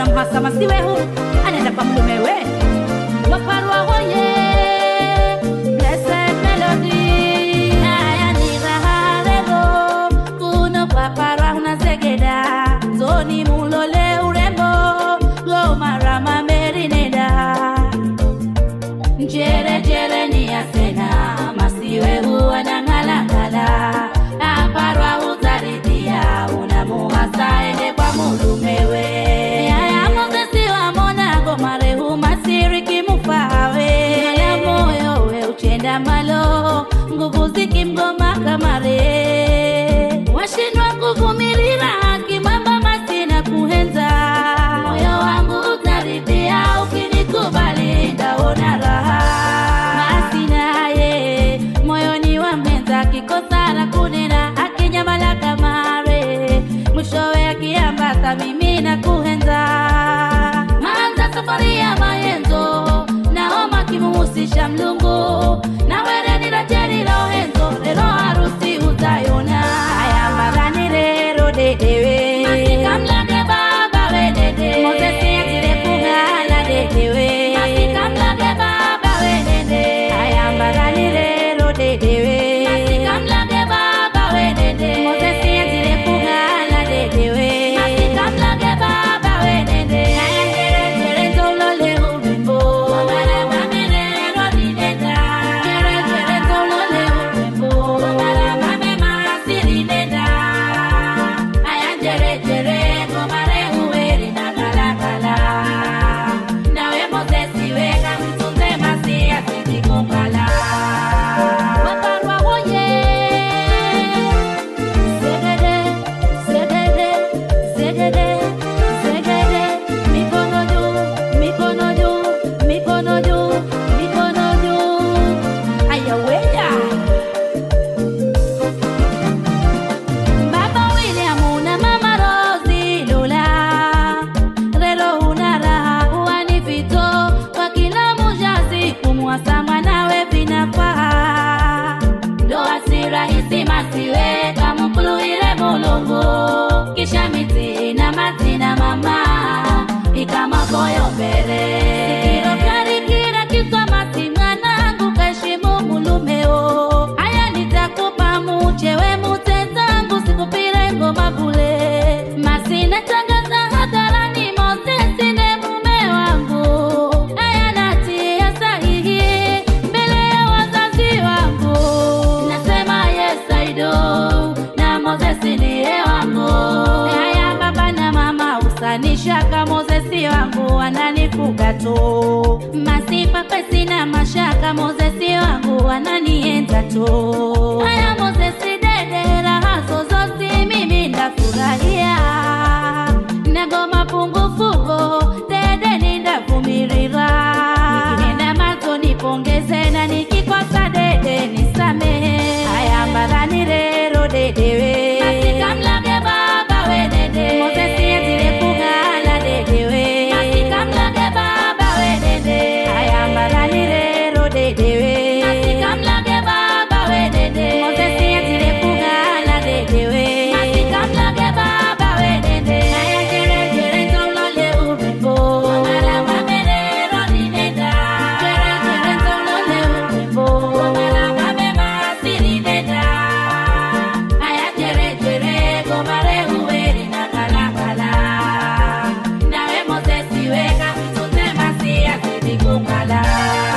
unamhasa masiwehu anaenda kwa mlumewe waparwa woye Blessed melody aya ni raha lelo kuno kwa parwa unazegeda zoni mulole urembo gomarama merineda njerejere ni asena masiwe huwa na ng'alang'ala aparwa hudharidia unamuhasa ende kwa mulumewe yaya mozesi wamonago marehu masiriki mufawe ala moyo we uchenda malo nguvu zikimgoma kamare washindwa kuvumirira kimamba masina kuhenza moyo wangu utaridhia ukinikubali ndaona raha masinaye moyoni wa mwenza kikosa la kunena akinyamala kamare mwishowe akiambata mimi na kuhenza maanza safari ya mayenzo naoma kimuhusisha mlungu na wereni la jeri la ohenzo lero harusi utayona ayambarani lero dedewe masikamlage baba wedede mozesi atile kung'ala dedewe masikamlage baba wedede ayambarani lero dedewe masikamlage baba wedede mozesi atile kung'ala dedewe masikamlage baba wedede ayangere zolole urembo mabare mamere rodideda gere gere zolole urembo mabare mame masirineda ayanjerejere ngomare uweri na galagala nawe mozesi weka mtunze masi asizikungala waparwa woye zegede zegede zegede zegede mikono juu mikono juu mikono juu mikono juu ayaweya Baba William na Mama Rosi Lula Rero una raha huwa ni vito kwa kila mujazi kumwasa mwanawe vinafaa ndoa si rahisi masiwe kamukuluhile mulungu kisha miti na mati na mama ikamakoyo mbele irokarikira kiswa mati mwanangu kashimu mulumeo haya nitakupa muchewe mutezangu sikupire ngoma bule masina tangaza hadharani mozesi ne mume wangu haya natia sahihi mbele ya wazazi wangu nasema yes I do na mozesi niye wangu haya baba na mama usanishaka mozesi wangu ananifuga tu masifa pesi na mashaka mozesi wangu ananienza tu haya mozesi dede raha zozozi mimi ndafurahia nagoma pungufugo dede nindavumirira nikinenda mazo nipongeze na nikikosa dede nisamehe haya mbarani rero dedewe masikamlage baba we dede mozesi azile kugala dedewe masikamlage baba we dede haya mbarani rero dedewe masikamlage baba we dede mozesi azile kugala dedewe masikamlage baba we dede haya jere jere zolole urembo mara mamere rodineda jere jere zolole urembo mara mame masirineda haya jere jere gomare uweri na kalakala nawe mozesi weka mtunze masi azidi kungala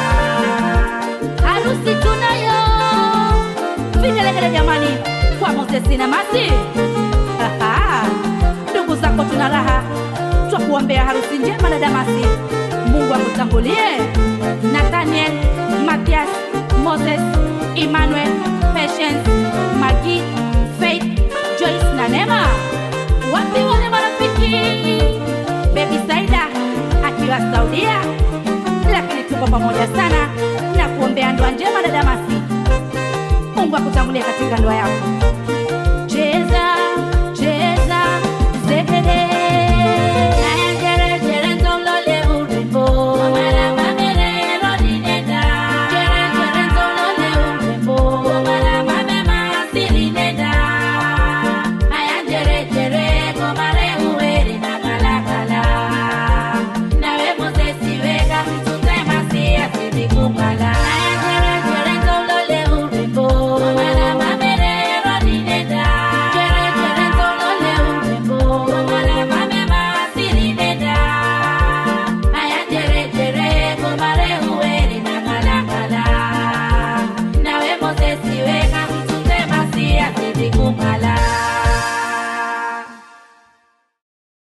harusi tunayo vigelegele jamani kwa mozesi na masi Aha, ndugu zako tuna raha twakuombea harusi njema na damasi mungu akutangulie nathaniel mathias moses emmanuel patience magi faith joyce na nema wapi wale marafiki bebi saida akiwa saudia lakini tuko pamoja sana na kuombea ndoa njema na damasi mungu akutangulie katika ndoa yako